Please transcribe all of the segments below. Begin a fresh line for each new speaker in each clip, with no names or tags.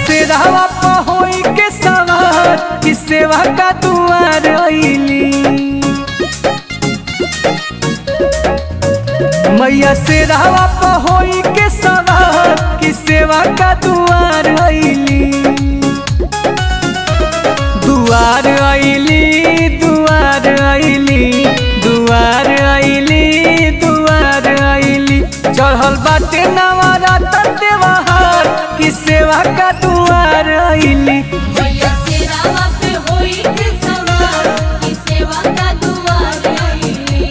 से रहवा पहोई के सवार कि सेवा का दुआर अइली मैया से रहवा पहोई के सवार कि सेवा का दुआर अइली दुआर अइली दुआर अइली दुआर अइली दुआर अइली चढ़ल बाटे नवरात्र देवहार कि सेवा का दुआर अइली
मैया से रावा पे होई के सवार की सेवा का दुआर आईली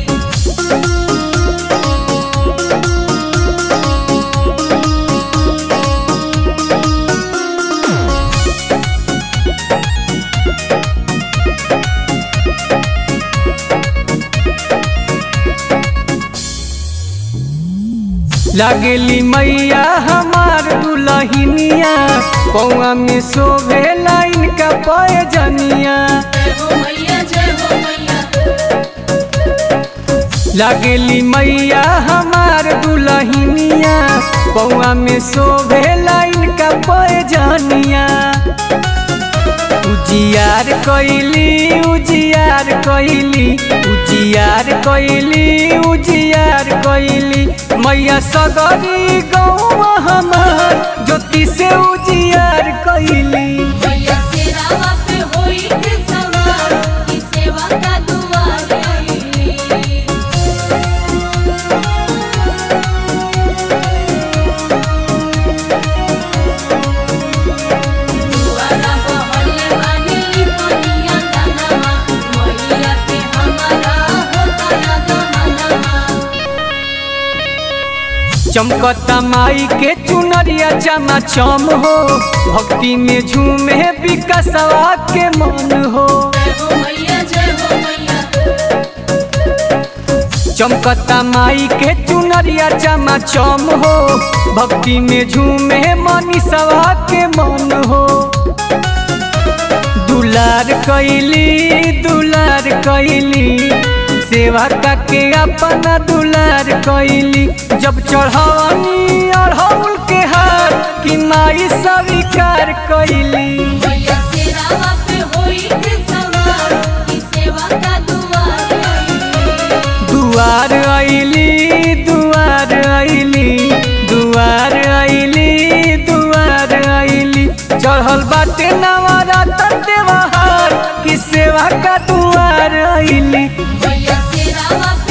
लगली मैया हमार दुलहिनिया पौआ में शोभे लाइन का पयजनिया
जय हो मैया जय हो मैया
लगली मैया हमार दुलहिनिया पौआ में शोभे लाइन का पयजनिया उजियार कैली उजियार कैली उजियार कैली उजियार कैली मैया सगरी गौआ हमार ज्योति से उजियार कैली
मैया से रावा पे होई के सवार की सेवा का दुआर आईली दुआरा बहले बानी कनिया दानवा मैया के हमारा होता याद मनवा
चमकता माई के चुनरिया चमा चम हो भक्ति में झूमे विकसवा के मन हो
जय हो मैया जय हो मैया
चमकता माई के चुनरिया चमा चम हो भक्ति में झूमे मनीषवा के मन हो दुलार कैली दुलार कैली सेवा के अपना दुलार कैली जब चढ़ावनी अढ़ौल के हार कि माई स्वीकार कैली
मैया से रावा पे होई के सवार की सेवा का दुआर आईली
दुआर अइली दुआर अइली दुआर अइली दुआर अइली चढ़ल बाटे नवरात्र देवहार कि सेवा का दुआर अइली
मैया से रावा